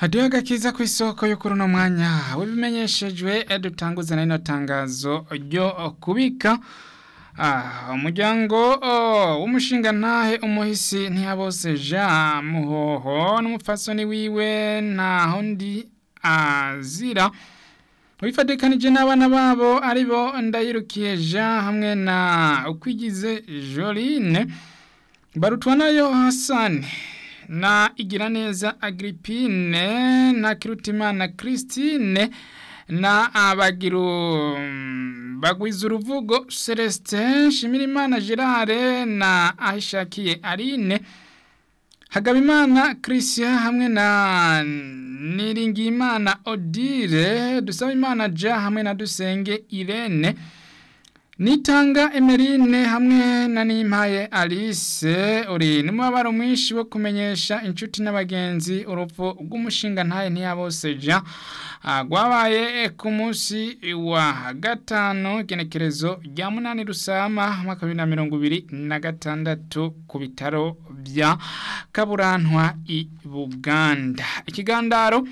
hadiyo agakiza ku isoko yo kuri uno mwanya w'ibimenyeshejwe dutanguza n'ino tangazo ryo kubika umuryango w'umushinga ntahe umuhisi ntiyabose jean muhoho n'umupfasoni wiwe ntaho ndi azira wifatikanije n'abana babo aribo ndayirukiye jean hamwe na ukwigize joline barutwa nayo hasani na igiraneza Agrippine na Kirutimana Christine na abagiru bagwiza uruvugo Celestin Shimirimana Gerard na Aishakiye Aline Hagabimana Christian hamwe na Niringimana Odile Dusabimana Ja hamwe na Dusenge Irene Nitanga Emerine hamwe na Nimpaye Alice uri numubabaro mwinshi wo kumenyesha inshuti n'abagenzi urupfu rw'umushinga ntaye ntiyaboseja gwabaye ku munsi wa gatano genekerezo rya munani rusama mwaka wa mirongo ibiri na gatandatu ku bitaro bya Kaburantwa i Buganda ikigandaro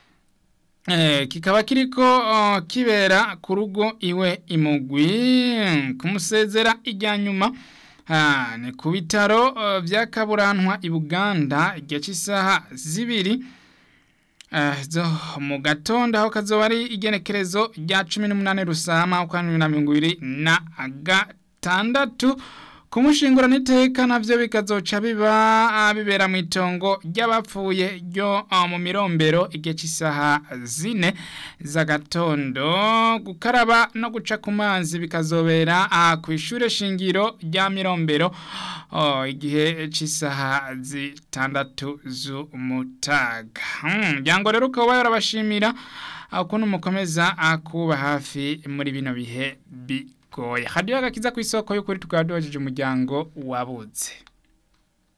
kikaba kiriko kibera ku rugo iwe imugwi kumusezera ijya nyuma ni ku bitaro bya kaburantwa i buganda igihe cy'isaha zibiri zo mu gatondo aho kazoba ari igenekerezo rya cumi n'umunani rusama uko ari na mirongo ibiri na gatandatu kumushingura n'iteka navyo bikazoca biba bibera mu itongo ry'abapfuye ryo mu mirombero igihe cy'isaha zine z'agatondo gukaraba no guca ku mazi bikazobera ku ishure shingiro rya mirombero igihe cy'isaha zitandatu z'umutaga umuryango rero ukaba yarabashimira ukuntu mukomeza kuba hafi muri bino bihe bi goya hadiyo agakiza ku isoko y'ukuri tukaba duhejeje umuryango wabuze